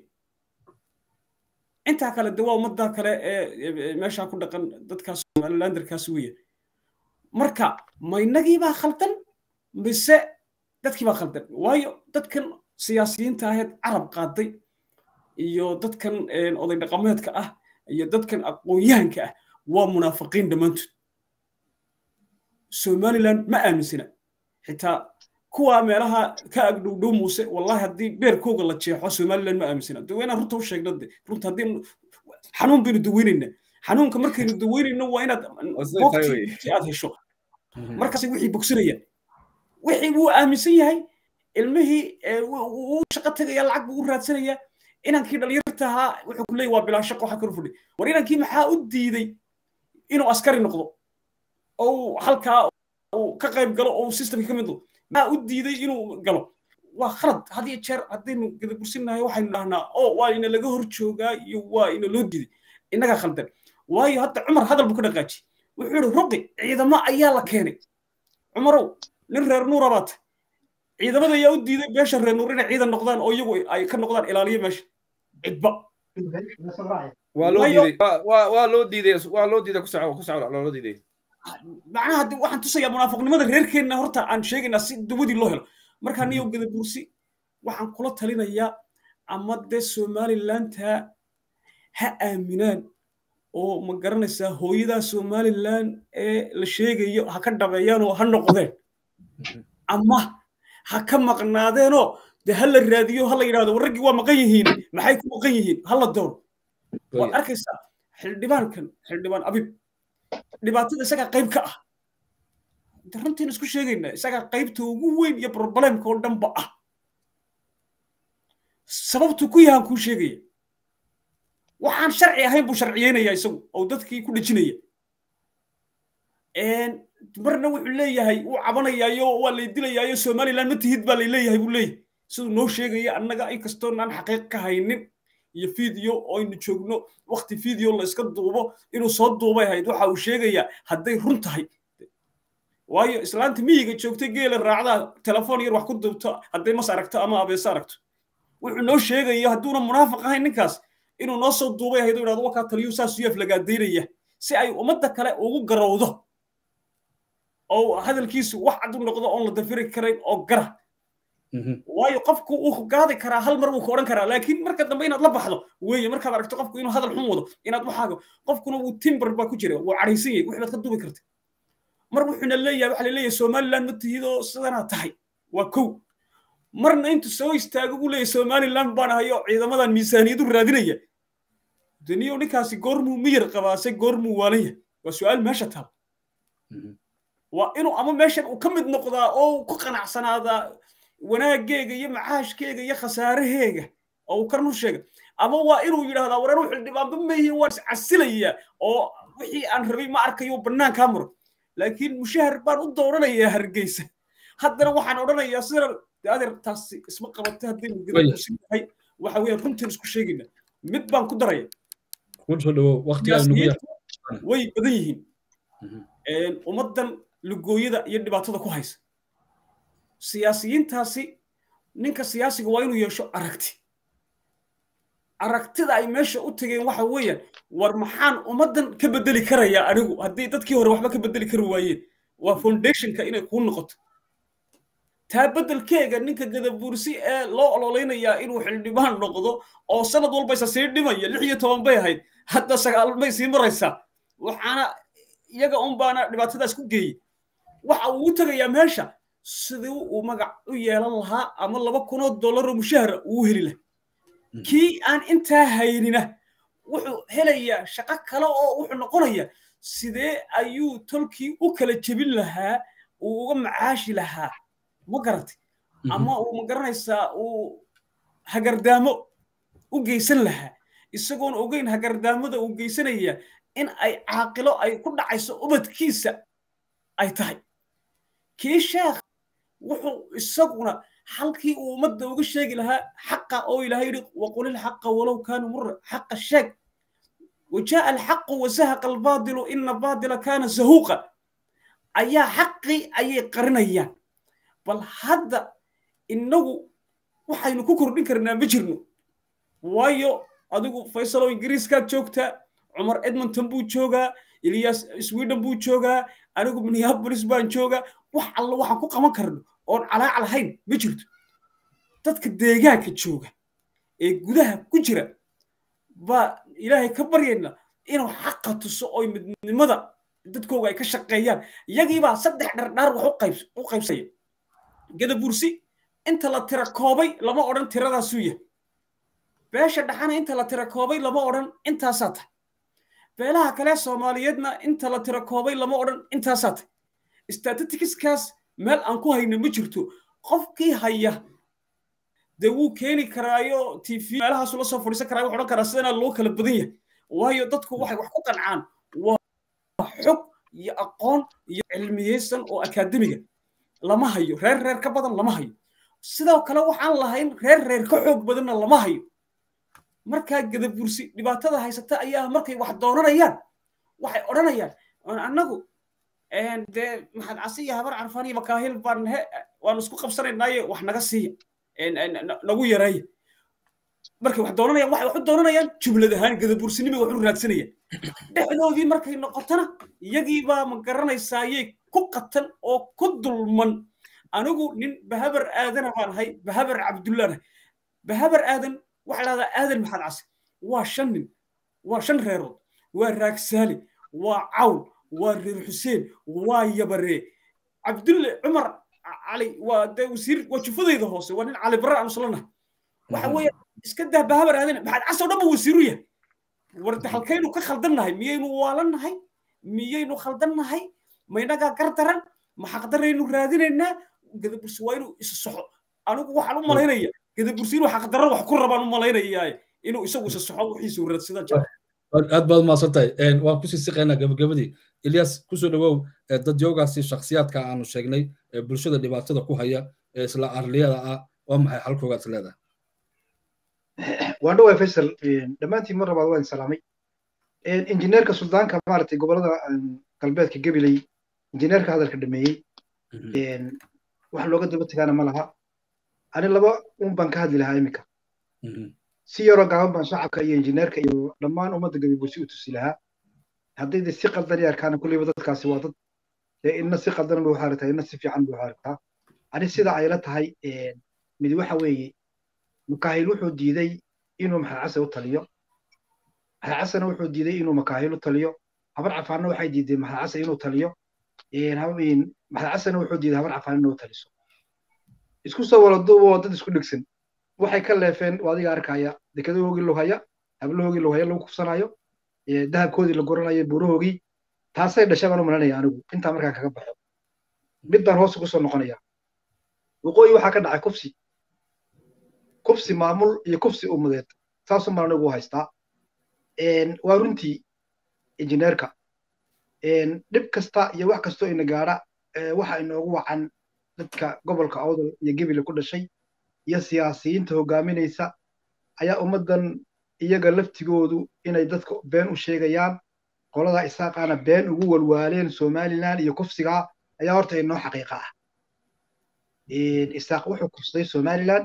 intaa kale de waa ummadda kale ee meeshaa ku dhaqan dadkaas somalilanderkaas weeyaan marka ma innagii baa khaldan mise dadkii baa khaldan waayo dadkan siyaasiyiinta aheed carab qaaday iyo dadkan oday dhaqameedka ah iyo dadkan aqoon-yahanka ah waa munaafiqiin dhammaantood somaliland ma aaminsana xitaa kuwa meelaha ka agdhowdhow muuse wallahi haddii beerkooga la jeexo somaliland ma aaminsana de waynaan runta u sheegna de runta haddii xanuun baynu daweynaynaa xanuunka markaynu daweynayno waa inaad bogti aad hesho markaas wixii bogsanayaan wixii wuu aaminsan yahay ilmihii wuu shaqo tegaya lacag buu u raadsanaya inankii dhalinyarta ahaa wuxuu ku leeyahy waa bilaa shaqo waxa karu fadhi war inankii maxaa u diiday inuu askari noqdo oo halkaa uu ka qayb galo oo systemka ka mid noqdo maxaa u diiday inuu galo waa khalad had iyo jeer haddaynu gadabursinnahay waxaynu dhahnaa oo waa ina laga hor joogaa iyo waa ina loo diiday innagaa khaldan waayo hadda cumar hadal buu ka dhaqaaji wuxuu yihi ruqi ciidamo ayaa la keenay cumarow nin reer nuura baata ciidamada ayaa u diiday beesha reer nuur inay ciidan noqdaan oo iyagu ay ka noqdaan ilaaliyo meesha cidba waa loo diiday waa loo diiday waa loo diiday ku soco ku soco loo diiday macnaha waxaan tusayaa munaafiqnimada reerkeenna horta aan sheegaynaa si dawadii loo helo markaa niyow gadabuursi waxaan kula talinayaa ama dee somalilandta ha aaminaan oo ma garanaysaa hooyadaa somaliland ee la sheegayo ha ka dhabeeyaan oo ha noqdeen ama ha ka maqnaadeenoo de ha la raadiyo ha la yidhahdo raggii waa maqan yihiin maxay ku maqan yihiin ha la doono waad arkaysaa xildhibaankan xildhibaan abib dhibaatada isagaa qayb ka ah runtiin isku sheegaynaa isagaa qaybta ugu weyn iyo problemka oo dhanba ah sababtu ku yahan kuu sheegaya waxaan sharci ahayn buu sharciyeynaya isagu oo dadkii ku dhejinaya marna wuxuu leeyahay wuu cabanayaayo waa lay dilayaayo somaliland ma tihid baa lay leeyahay buu leeyahay siduu noo sheegaya annaga inkastoon aan xaqiiq ka haynin iyo video oo aynu joogno wakti video la iska duubo inuu soo duubay ahayd waxa uu sheegayaa hadday run tahay waayo islaanta miyiga joogtay geela raacdaa telefoon yar wax ku duubto hadday mas aragto ama abeese aragto wuxuu noo sheegaya hadduuna munaafiq ahayn ninkaas inuu noo soo duubay ahayd oo idhahdo wakaa taliyu saas yuf lagaadaynaya si ay ummadda kale ugu garowdo oo hadalkiisu wax cad u noqdo oon la dafiri karayn oo gara waayo qofku wuu gaadi karaa hal mar wuu ka odhan karaa laakiin marka dambe inaad la baxdo weeye markaad aragto qofku inuu hadal xun wado inaad waxaaga qofkuna wuu timber baa ku jira wuu cadhaysan yahay wixii baad ka duubi karta mar wuxuuna leeyahay waxaa laleeyahay somaliland ma tihidoo sidanaa tahay waa kow marna intu soo istaago buu leeyahay somaliland baan ahayo ciidamadan miisaaniyadu raadinaya daniyo ninkaasi goormuu miyir qabaase goormuu waalaya waa su-aal meesha taal waa inuu ama meeshan uu ka mid noqdaa oo ku qanacsanaadaa wanaaggeega iyo macaashkeega iyo khasaaraheega oo uu karnu sheega ama waa inuu yidhahdaa wareer wuxuu dhibaanba meehe waan iscasilayaa oo wixii aan rabay ma arkayo bannaankaa muro laakiin mushahar baan u dooranayaa hargeysa haddana waxaan odhanayaa sida adeer taasi isma qabatay haddaynu gadakusinyahay waxa weeye runtiin isku sheegayna mid baan ku daraya way badan yihiin ummaddan lugooyada iyo dhibaatada ku haysa siyaasiyiintaasi ninka siyaasiga waa inuu yeesho aragti aragtida ay meesha u tageen waxa weeyaan war maxaan ummaddan ka bedeli karayaa anigu haddii dadkii hore waxba ka bedeli kari waayeen waa foundationka inay kuu noqoto taa beddelkeega ninka gadabuursi ee loo ololeynayaa inuu xildhibaan noqdo oo sanad walba isa sii dhimaya lix iyo toban bay ahayd hadda sagaal bay sii maraysaa waxaana iyaga un baana dhibaatadaas ku geeyey waxa uu u tegayaa meesha sidii uu magac u yeelan lahaa ama laba kunoo dollaroo mushahara uu heli laha kii aan intaa haynina wuxuu helayaa shaqo kale oo wuxuu noqonayaa sidee ayuu tolkii u kala jebin lahaa uu uga macaashi lahaa ma garatay ama uu ma garanaysaa uu hagardaamo u geysan lahaa isagoon ogeyn hagardaamada uu geysanaya in ay caaqilo ay ku dhacayso ubadkiisa ay tahay kii sheekh wuxuu isaguna halkii uu ummadda uga sheegi lahaa xaqa oo ilaahay yidhi waqulil xaqa walow kaana mura xaqa sheeg وجاء الحق وزهق الباطل إن الباطل كان زهوقا أيا حقي أي قرنيا بل هذا إنه waxaynu ku kordhin karnaa ma jirno waayo adigu faysalow ingiriiskaad joogtaa cumar edmonton buu joogaa ilyas sweden buu joogaa anigu minneapolis baan joogaa wax alla waxaan ku qaban karno oon calaac lahayn ma jirto dadka deegaanka jooga ee gudaha ku jira baa ilaahay ka baryayna inuu xaqa tuso oo midnimada dadkooga ay ka shaqeeyaan iyagiibaa saddex dhardhaar wax u qaybsaya gadabursi inta la tira koobay lama odhan tiradaasuu yahay beesha dhaxana inta la tira koobay lama odhan intaasaa tahay beelaha kale soomaaliyeedna inta la tira koobay lama odhan intaasaa tahay statistikiskaas meel aan ku hayno ma jirto qofkii haya dee wuu keeni karaayo t v meelahaasu la soo fadhiisan karaa wuxuu odhan karaa sidanaa loo kala badan yahay waayo dadku waxay wax ku qancaan waa xog iyo aqoon iyo cilmiyeysan oo akaademiga lama hayo reer reer ka badan lama hayo sidoo kale waxaan lahayn reer reer ka xoog badanna lama hayo markaa gadabursi dhibaatada haysata ayaa markay wax doonanayaan waxay odhanayaan annagu dee maxaad casiya habar carfaan iyo makaahil baan he waanu isku qabsanaynaaye wax naga siiya nagu yareeya markay wax doonanayaan waxay wax u doonanayaan jublad ahaan gadabuursinimay wax u raadsanayaan dhexdoodii markay noqotona iyagii baa ma garanaysaaye ku qatan oo ku dulman anigu nin bahabar aadana baan ahay bahabar cabdullaan ahay bahabar aadan waxaa lahdaa aadan maxaad case waa shan nin waa shan reerood waa raagsaali waa cawl waa reer xuseen waa yabaree cabdulle cumar cali waa dee wasiir waa jufadayda hoose waa nin cali barre aan islanahay waxa weeye iska dah bahabar aadan maxaad case oo dhan ba wasiiru yahay warde halkaynu ka khaldannahay miyaynu waalannahay miyaynu khaldannahay maynagaa gardaran ma xaqdaraynu raadinaynaa gadabursi waa inuu isa soxo anigu waxaan u malaynaya gadabursi inuu xaqdarro wax ku rabaan u malaynayaa inuu isagu isa soxo wixiisu raadsadaan jira aad baad mahadsan tahay waan kusii siqaynaa gabagabadii ilyas kusoo dhawow dad yoogaasi shakhsiyaadka aanu sheegnay ee bulshada dhibaatada ku haya ee isla arliyada ah waa maxay xalkoogaad is leedahay waan dhowaa faysal dhammaantiin mar labaad waan salaamay injineerka suldaanka maaragtay gobolada galbeedka gabiley injineerka hadalka dhameeyey wax looga daba tegaana ma laha ani laba un baan ka hadli lahaa iminka si yaroo gaaban baan shacabka iyo injineerka iyo dhammaan ummadda gabibursi u tusi lahaa hadday de si qaldan i arkaana kulleyba dadkaasi waa dad dee inna si qaldan buu xaarigtaa inna si fiican buu xaarigtaa ani sida ay la tahay mid waxa weeye makaahil wuxuu diiday inuu maxalcase u taliyo maxalcasena wuxuu diiday inuu makaahil u taliyo habar cafaanna waxay diideen maxalcase inuu taliyo maxalcasena wuxuu diiday habar cafaan inuu taliso isku soo waladuuba waa dad isku dhegsan waxay ka leefeen waa adiga arkaya dekadahoogii lughaya hablahoogii lughaya lagu kufsanayo dahabkoodii la goranayo buurahoogii taasay dhashay baan u malanaya anigu intaa markaa kaga baxo mid baan hoos ugu soo noqonaya waqooyi waxaa ka dhacay kufsi kufsi maamul iyo kufsi ummadeed saasuu maan anigu u haystaa waa runtii injineerka dhib kasta iyo wax kastoo ina gaadha waxa inoogu wacan dadka gobolka awdal iyo gebile ku dhashay iyo siyaasiyiinta hogaaminaysa ayaa ummaddan iyaga laftigoodu inay dadka been u sheegayaan qolada isaaqaana been ugu walwaaleen somalilan iyo kufsigaa ayaa horta inoo xaqiiqa ah isaaq wuxuu kufsaday somalilan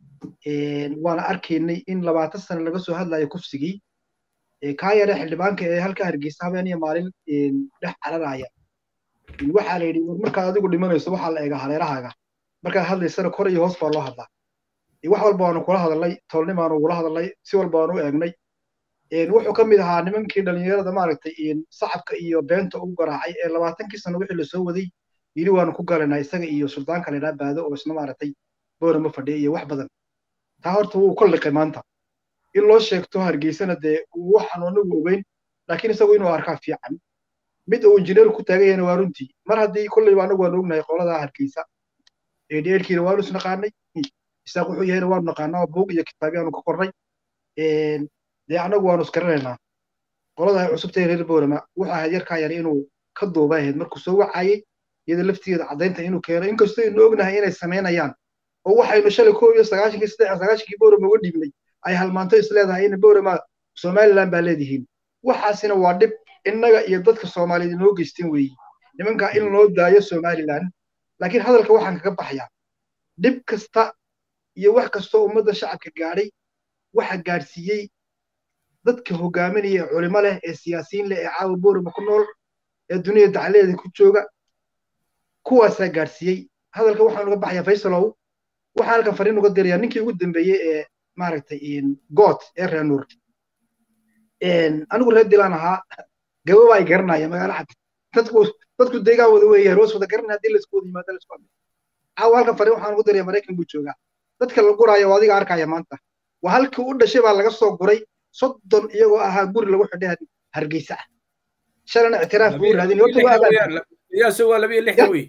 waana arkaynay in labaatan sano laga soo hadlayo kufsigii kaa yare xildhibaanka ee halka hargeysa habeen iyo maalin dhex cararaya waxaa la yidhi war markaad adigu dhimanayso waxaa la eegaa hareerahaaga markaad hadlaysana kor iyo hoos baa loo hadlaa wax walba waanu kula hadalnay tolnimaanu ugula hadalnay si walba waanu eegnay wuxuu ka mid ahaa nimankii dhallinyarada maaragtay sacabka iyo beenta ugu garaacay ee labaatankii sano wixii lasoo waday yidhi waanu ku galanaa isaga iyo suldaanka laydhaa baado oo isna maaragtay boorama fadhiya iyo wax badan taa horta wuu ka liqay maanta in loo sheegto hargeysana dee waxaanu anigu ogeyn laakiin isagu inuu arkaa fiican mid uu injineer ku taagan yahayna waa runtii mar haddii kolleyba anagu waanu ognahay qoladaa hargeysa dheelkiina waanu isnaqaanay isaaq wuxuu yahayna waanu naqaanaa buug iyo kitaabyaanu ka qornay dee anagu waanu isgaranaynaa qolada ay cusubtahay reer boorama wuxuu ahayd yarkaa yar inuu ka duuba ahayd markuu soo wacayey iyada laftigeeda caddaynta inuu keeno inkastoo aynu ognahay inay samaynayaan oo waxaynu shalay koob iyo sagaashankii saddex sagaashankii boorama uga dhiibnay ay halmaanto is leedahay in boorama somaliland baa leedihiin waxaasina waa dhib innaga iyo dadka soomaaliyeed inoo geysteen weeyi nimankaa in loo daayo somaliland laakiin hadalka waxaan kaga baxayaa dhib kasta iyo wax kastoo ummadda shacabka gaadhay waxa gaadhsiiyey dadka hogaaminaya ee culimo leh ee siyaasiyiin leh ee caawa boorama ku nool ee dunida dacaladeeda ku jooga kuwaasaa gaadhsiiyey hadalka waxaan uga baxayaa faysalow waxaan halkan fariin uga dirayaa ninkii ugu dambeeyey ee maaragtay goot ee reer nuur anigu reer dilaan ahaa gababa ay garanaya magaalo cad dadku dadku deegaan wada weeye roos wada garanaya haddii laisku wada yimaado laisku hadlo caawa halkan fariin waxaan ugu diraya maraykan buu joogaa dadka la guraayo waa adiga arkaya maanta waa halkii u dhashay baa laga soo guray soddon iyagoo ahaa guri lagu xidhay hargeysa ah shalana ictiraaf buu raadin labiyo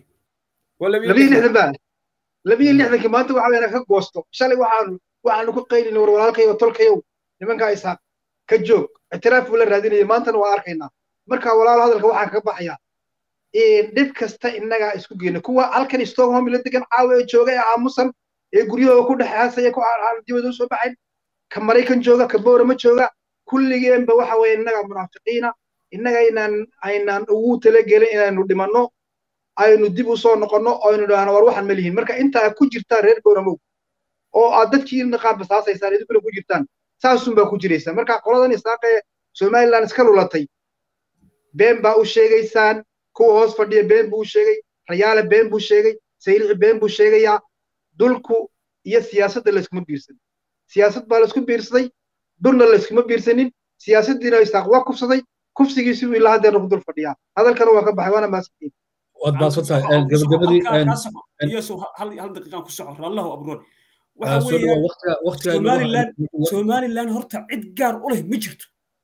lixdan baa labiyo lixdankii maanta waxa weeyaan ka goosto shalay waxaanu waxaanu ku qaylin war walaalkayo tolkayow nimankaa isaaq ka joog ictiraaf buu la raadinayay maantana waa arkaynaa marka walaalo hadalka waxaan kaga baxayaa dhib kasta innagaa isku geyna kuwa halkan stockholm la degan caawa ee jooga ee aamusan ee guryahooda ku dhexaasaya ku dibada u soo baxayn ka maraykan jooga ka boorama jooga kulligeenba waxa weeye innagaa munaafiqiina innaga inaan aynaan ugu talagelin inaynu dhimanno aynu dib u soo noqonno aynu idhaahno war waxaan ma lihin marka intaa ku jirtaa reer boramow oo aad dadkiina qaar basaasaysaan idinkuna ku jirtaan saasun baa ku jiraysa marka qoladan isaaqee somaliland iska lulatay been baa u sheegaysaan kuwa hoos fadhiya been buu u sheegay rayaale been buu sheegay saylici been buu sheegayaa dulku iyo siyaasadda layskuma biirsan siyaasad baa laysku biirsaday dulna layskuma biirsanin siyaasaddiina isaaq waa kufsaday kufsigiisi uu ilaa haddeerna ku dul fadhiyaa hadalkana waa ka baxay waana maasantiin waad baasantahay gabagabadii hal daqiiqaan ku soco rallahu abroon somaliland horta cid gaar u leh ma jirto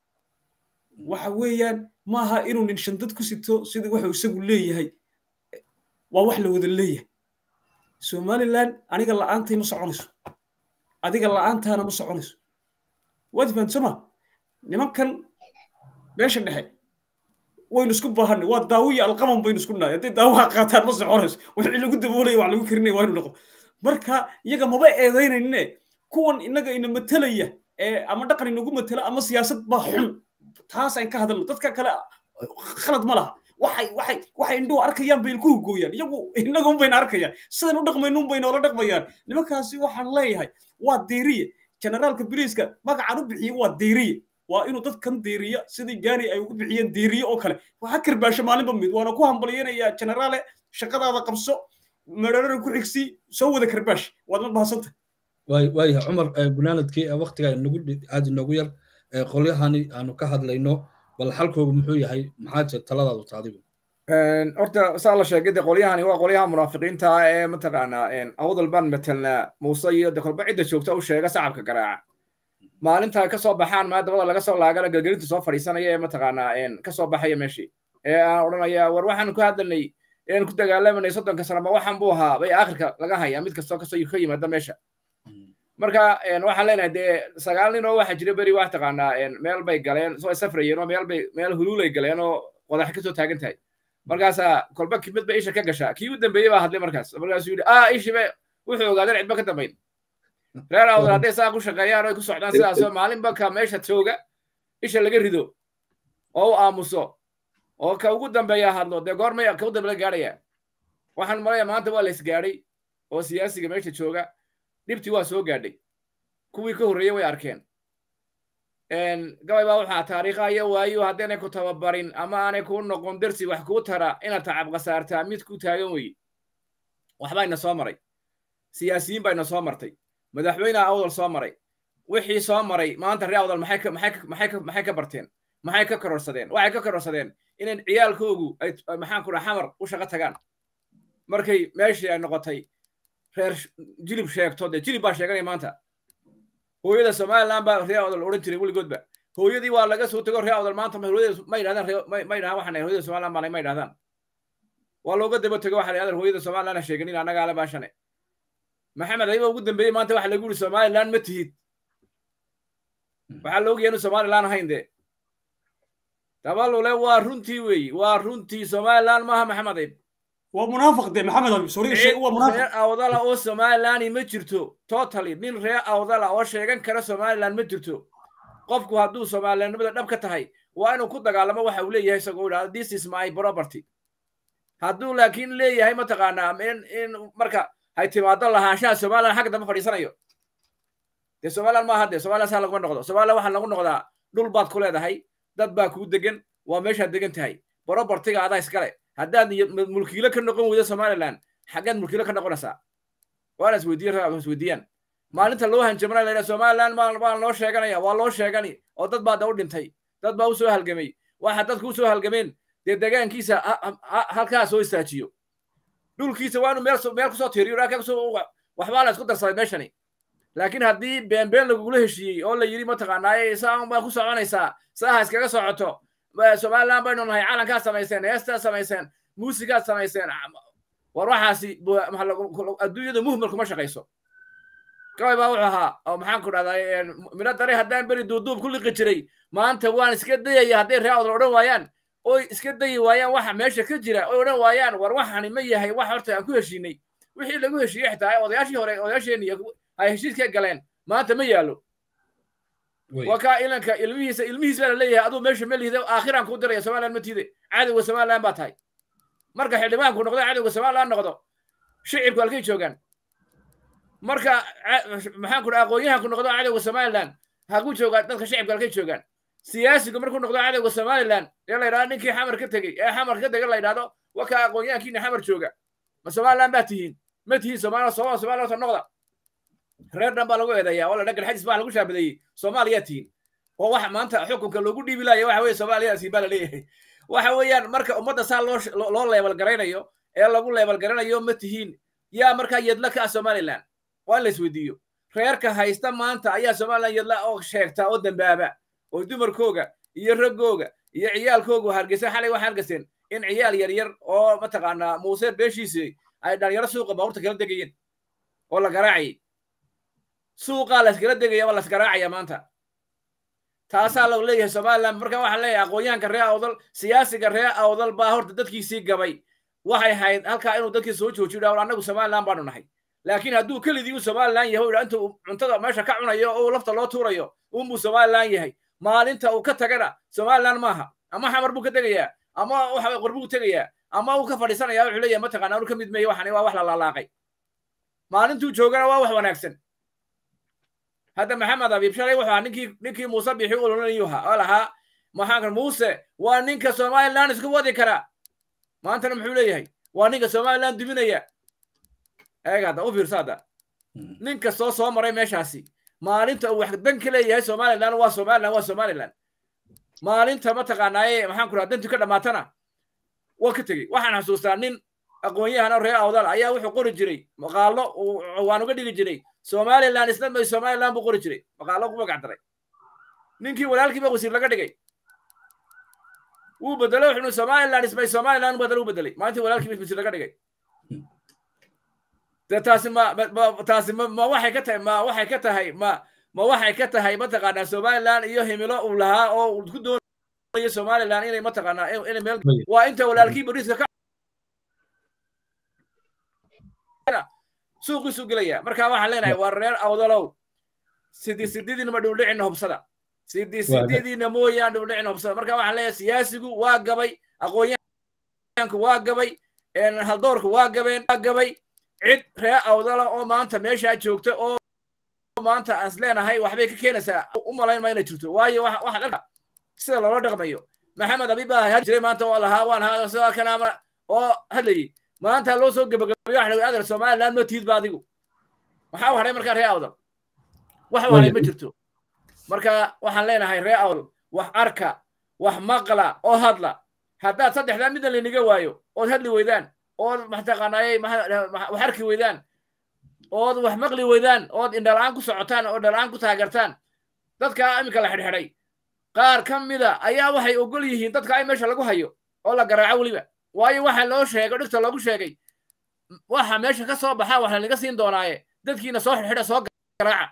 waxa weeyaan maaha inuu nin shandad ku sito sidii wuxuu isagu leeyahay waa wax la wada leeyahay somaliland aniga la'aantay ma soconayso adiga la'aantaana ma soconayso waad fahamsama nimankan meesha dhexe waynu isku baahanay waa daawiya alqaman baynu isku nahay hadday daawaha qaataan ma soconayso wixii lagu daboolaya wax lagu karinaya waa inu noqo marka iyaga maba eedaynayne kuwan innaga ina matelaya ee ama dhaqan inagu matela ama siyaasad baa xun taasaan ka hadalno dadka kale khalad ma laha waxay waxay waxay indhuhu arkayaan bay ku hugooyaan iyagu innaga un bayna arkayaan sidan u dhaqmayno un bayna ola dhaqmayaan nimankaasi waxaan leeyahay waa deeriye generaalka biriiska magacaan u bixiyey waa deeriye waa inuu dadkan deeriya sidii gaani ay ugu bixiyeen deeriye oo kale waxa karbaasho maalinba mid waana ku hambalyanayaa generaale shaqadaada qabso merarara ku xigsi soo wada karbaash waad ma bahadsanta waayahay cumar gunaanadkii waktiga nagu aad inoogu yar qolyahani aanu ka hadlayno bal xalkoogu muxuu yahay maxaa jir taladaadu taadigu horta saa la sheegay de qolyahani waa qolyaha munaafiqiinta ee mataqaanaa awdal baan matelnaa muuse iyo de kolba cidda joogta u sheega sacabka garaaca maalinta ka soo baxaan maadabada laga soo laagana gelgelinta soo fadhiisanaya ee mataqaanaa ka soo baxaya meeshii ee aan odhanaya war waxaan ku hadlanay een ku dagaalamanay soddonka sano ma waxaan buu ahaa bay aakhirka laga hayaa mid kastoo kasoo ka yimaada meesha marka waxaan leenahay dee sagaal nin oo waxaa jira beri wax taqaanaa meel bay galeen soo safrayeen oo meel bay meel huluulay galeen oo qodax ka soo taagan tahay markaasaa kolba kimid ba isha ka gashaa kii u dambeeyey baa hadlay markaas markaasuu yidhi ah ishibe wuxuu ogaadeen cidba ka dambayn reer awdal hadday saa ku shaqeeyaan oo ay ku socdaan sidaasoo maalinba ka meesha jooga isha laga rido oo u aamuso oo ka ugu dambeeya hadlo dee goormay ka u dambe la gaadhaya waxaan malaya maanta waa la isgaadhay oo siyaasiga meesha jooga dhibtii waa soo gaadhay kuwii ka horreeyey way arkeen gabay baa waxaa taariikha iyo waayu haddaynay ku tababarin ama aanay kuu noqon dersi wax kuu tara inaad tacab khasaartaa mid ku taagan weye waxbayna soo maray siyaasiyiin bayna soo martay madaxweyneha awdal soo maray wixii soo maray maanta ree awdal maxay maxay ka barteen maxay ka kororsadeen waxay ka kororsadeen inay ciyaalkoogu ay maxaan ku dhaha xamar u shaqo tagaan markay meeshii ay noqotay reer jilib sheegto dee jilib baa sheeganaya maanta hooyada somaliland baa ree awdal odhan jiray weligoodba hooyadii waa laga soo tego ree awdal maanta hooyada ma yidhahdaan ma yidhahaan waxaan hooyada somaliland baanay ma yidhahdaan waa looga daba tego waxa la yidhahdaa hooyada somaliland ha sheeganin annaga ale baashane maxamed ayba ugu dambeeyey maanta waxa lagu yidhi somaliland ma tihid waxaa loogayaa inu somaliland ahayn dee dabalule waa runtii weeyi waa runtii somaliland maaha maxamed ayb waa munaafiq de maxamed abi soriga sheeg waa munaafiq reer awdala oo somaliland ma jirto totally nin reer awdala oo sheegan kara somaliland ma jirto qofku hadduu somalilandnimada dhab ka tahay waa inuu ku dagaalamo waxa uu leeyahay isagoo idhahdo this is my property hadduu laakiin leeyahay mataqaanaa in in marka hay timaado lahaanshaha somaliland xagga dambe fadhiisanayo dee somaliland maaha dee somaliland saa laguma noqdo somaliland waxaa lagu noqdaa dhul baad ku leedahay dad baa kuu degan waa meeshaad degan tahay propertiga adaa iskale haddaad mulkiilo ka noqon weydo somaliland xaggeed mulkiilo ka noqonaysaa waana isweydiiyan isweydiiyaan maalinta loo hanjamana la yidhaha somaliland baa loo sheeganaya waa loo sheegani oo dad baa da u dhintay dad baa u soo halgamay waxa dadku u soo halgameen dee degaankiisa halkaa soo istaajiyo dhulkiisa waa inuu meel meel kusoo tiiriyo waxbaa la isku darsaday meeshani laakiin haddii beenbeen lagugula heshiiyey oo la yidhi mataqaanaaye saan baa ku soconaysaa saaha iskaga socoto somaliland baynu nahay calankaad samayseen heestaad samayseen muusigaad samayseen war waxaasi adduunyada muhmal kuma shaqayso gabay baa wuxuu ahaa oo maxaan ku dhahdaa midho dare haddaan beri duuduub ku liqi jiray maanta waan iska dayaya hadday ree awdal odhan waayaan oy iska dayi waayaan waxa meesha ka jira oy odhan waayaan war waxani ma yahay wax horta aan ku heshiinay wixii lagu heshiiyey xitaa odayaashii hore odayaasheenii ay heshiiska galeen maanta ma yaalo waa kaa ilanka ilmihiisa ilmihiis baa la leeyahay aduu meesha ma lihida aakhiraan kuu diraya somaliland ma tiide cadowga somaliland baa tahay marka xildhibaanku noqdo cadowga somaliland noqdo shicibku halkay joogaan marka maxaan ku dhaha aqoon-yahanku noqdo cadowga somaliland haku joogaan dadka shacibka halkay joogaan siyaasigu markuu noqdo cadowga somaliland ee la yidhahdo ninkii xamar ka tegey ee xamar ka tegay la yidhahdo wakaa aqoon-yahankiina xamar jooga ma somaliland baa tihiin ma tihiin somaliland sooma somaliland soo noqda reer dhan baa lagu eedeeyaa oo la dhagal xajis baa lagu shaabadeeyey soomaaliyaa tihiin oo waxa maanta xukunka loogu dhiibi laaya waxa weye soomaaliyaa tihiin baa la leeyahay waxa weeyaan marka ummadda saa loo loo leebal garaynayo ee lagu leebal garanayo ma tihiin yaa markaa yadla ka ah somaliland waa in la isweydiiyo reerka haysta maanta ayaa somaliland yadla oo sheegta oo dambaaba oo dumarkooga iyo raggooga iyo ciyaalkooga hargeysa xalay waxay hargeyseen in ciyaal yaryar oo mataqaanaa muuse beeshiisi ay dhalinyaro suuqa baabuurta kala degayeen oo la garaacayay suuqaa layskala degaya waa laysgaraacaya maanta taasaa lagu leeyahay somaliland marka waxaa leeyahay aqoonyahanka reer awdal siyaasiga reer awdal baa horta dadkiisii gabay waxay hayd halkaa inuu dadkii soo joojiyo dhawl annagu somaliland baanu nahay laakiin hadduu keligii uu somaliland yahay udha intuu cuntada meesha ka cunayo oo lafta loo tuurayo unbuu somaliland yahay maalinta uu ka tagana somaliland maaha ama xamar buu ka tegayaa ama waxa qorbuu tegayaa ama uu ka fadhiisanaya wuxuu leeyahay mataqaana anu ka mid meeye waxani waa wax la laalaaqay maalintuu joogana waa wax wanaagsan hadda maxamed abiib shalay wuxuu ahaa ninkii ninkii muuse bixi ulolanayu ahaa oo lahaa maxaanka muuse waa ninka somaliland isku wadi kara maantana muxuu leeyahay waa ninka somaliland duminaya eega hadda u fiirsa hadda ninka soo soo maray meeshaasi maalinta uu wax dan ka leeyahay somaliland waa somaliland waa somaliland maalinta mataqaanaaye maxaan ku raha dantu ka dhammaatana waa ka tegey waxaan xasuustaa nin aqoon-yahan oo reer awdal ayaa wuxuu qori jiray maqaalo waan uga dhigi jiray somaliland isna may somaliland buu qori jiray maqaalo ku magac daray ninkii walaalkiiba wasiir laga dhigay wuu bedelay wuxuu somaliland ismay somaliland badal u bedelay maalintii walaalkiiba wasiir laga dhigay de taasi ma taasi ma ma waxay ka tahay ma waxay ka tahay ma ma waxay ka tahay mataqaanaa somaliland iyo himilo uu lahaa oo uu ku doonayo somaliland inay mataqaanaa inay meel waa inta walaalkii bariiska ka suuqiisu gelaya marka waxaan leenahay waa reer awdalow sidii sididiinama dhowdhicina hubsada sidii sididiina mooyaan dhowdhicina hubsada marka waxaan leeyahay siyaasigu waa gabay aqoonyahanku waa gabay haldoorku waa gabeen waa gabay cid reer awdala oo maanta meeshaa joogta oo maanta aan is leenahay waxbay ka keenaysaa u malayn ma inay jirto waayo waxaad arka sida loola dhaqmayo maxamed abi baa had jiray maanta oo lahaa waan haa kanaama oo hadlayay maanta loo soo gebagabeeyo waxa lagu adal somaliland ma tiid ba adigu maxaa u hadhay markaa reer awdal wax u hadhay ma jirto marka waxaan leenahay reer awdal wax arka wax maqla oo hadla haddaad saddexdaa midna laynaga waayo ood hadli weydaan ood mataqaanaaye wax arki weydaan ood wax maqli weydaan ood indhalaan ku socotaan oo dhalaan ku taageertaan dadka iminka la xidhxidhay qaar ka mida ayaa waxay ogol yihiin dadka ay meesha lagu hayo oo la garaaco weliba waayo waxa loo sheegay dhigta loogu sheegay waxa meesha ka soo baxa waxa laga siin doonaaye dadkiina soo xidhxidha soo garaaca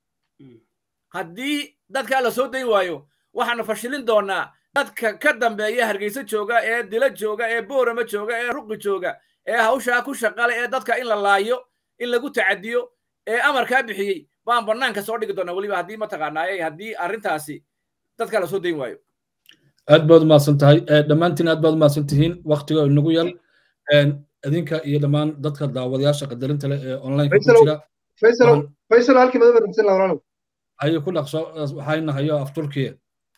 haddii dadkaa la soo dayn waayo waxaanu fashilin doonaa dadka ka dambeeya hargeysa jooga ee dila jooga ee boorama jooga ee ruqi jooga ee hawshaa ku shaqale ee dadka in la laayo in lagu tacadiyo ee amarkaa bixiyey baan banaanka soo dhigi doonaa weliba haddii mataqaanaaye haddii arrintaasi dadka la soo dayn waayo aad baad umahadsan tahay dhammaantiin aad baad umahadsan tihiin waktiga inagu yal idinka iyo dhammaan dadka daawadayaasha qadarinta leh ee online ku jira faysal halkii madaba dhigsan lawalaalow hayo ku dhaqso waxayna hayo af turkiya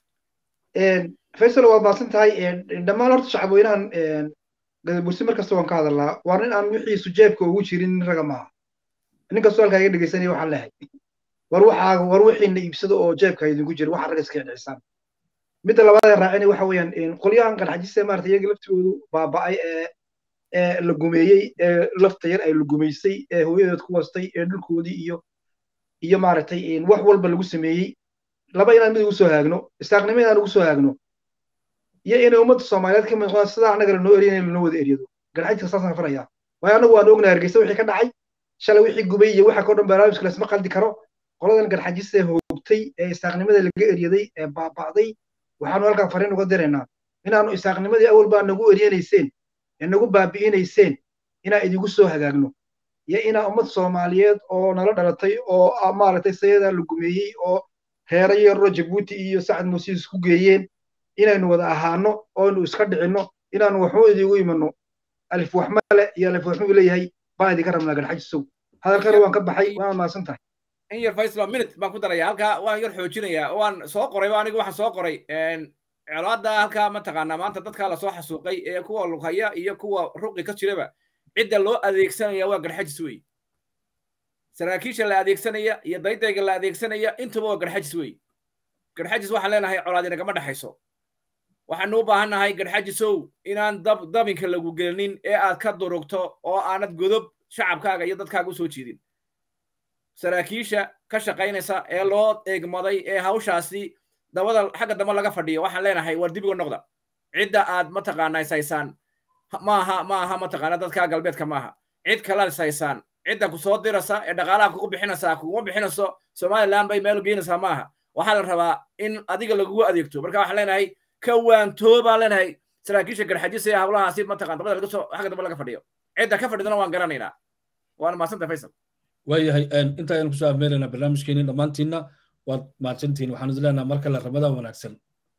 faysal waad mahadsan tahay dhammaan horta shacabweynahan gadabursi mar kasta waan ka hadalnaa waa nin aan wixiisu jeebka ugu jirin nin raga maaha nin kastoo halkaa iga dhegeysanaya waxaan lehay war waxaa war wixiina iibsado oo jeebka idinku jira waxa raga iska dhexisaan midda labaad ee raacina waxa weeyaan qolyahan qarxajise maarata iyaga laftigoodu baaba'ay ee ee la gumeeyey ee lafta yar ay la gumaysay ee hooyadood ku wastay ee dhulkoodii iyo iyo maaragtay wax walba lagu sameeyey laba inaan mid ugu soo haagno istaaqnimo inaan ugu soo haagno iyo inay ummadda soomaaliyeed ka mid noqdaan sidaa annaga lanoo eriyan in lanoo wada eryado garxajka saasaan farayaa waayo annagu waan ognahay hargeysa wixii ka dhacay shalay wixii gubay iyo waxa koo dhan barnaamijka laysma qaldi karo qoladan garxajista hoogtay ee istaaqnimada laga eryaday ee baaba'day waxaanu halkan fariin uga diraynaa inaanu isaaqnimadii awal baa nagu eryanayseen ee nagu baabi'inayseen inaan idigu soo hagaagno iyo inaa ummad soomaaliyeed oo nala dhalatay oo maaragtay sayadaa la gumeeyey oo heera yaroo jabuuti iyo sacad muuse isku geeyeen inaynu wada ahaano oonu iska dhicinno inaanu waxu idigu imanno alif waxmale iyo alif waxmuu leeyahay baan idinka rabnaa garxajisow hadalkana waan ka baxay waa mahadsan tahay in yar faisal minute baan ku daraya halkaa waan yar xoojinaya waan soo qoray aniga waxaan soo qoray colaada halkaa mataqaanaa maanta dadkaa lasoo xasuuqay ee kuwa lughaya iyo kuwa ruqi ka jiraba cidda loo adeegsanaya waa garxajis wey saraakiisha la adeegsanaya iyo daydayga la adeegsanaya intuba waa garxajis wey garxajis waxaan leenahay colaadi nagama dhexayso waxaanu u baahan nahay garxajisow inaan dab dabinka lagu gelinin ee aad ka durugto oo aanad godob shacabkaaga iyo dadkaaga usoo jiidin saraakiisha ka shaqaynaysa ee loo eegmaday ee hawshaasi dabada xagga dambe laga fadhiyo waxaan leenahay war dibiga noqda cidda aad mataqaanaa ishaysaan maaha maaha mataqaana dadka galbeedka maaha cid kala ishaysaan cidda ku soo dirasa ee dhaqaalaha kugu bixinaysaa kuguma bixinayso somaliland bay meel geynaysaa maaha waxaa la rabaa in adiga lagugu adeegto marka waxaan leenahay ka waantoo baan leenahay saraakiisha garxajisa ee hawlahaasi mataqan dabada laga soo xagga dambe laga fadhiyo cidda ka fadhidana waan garanaynaa waana mahadsanta faysal waayahay inta aynu kusoo afmeelaynaa barnaamijkeeni dhammaantiinna waad mahadsantihiin waxaan idin leenaha mar kale ramadan wanaagsan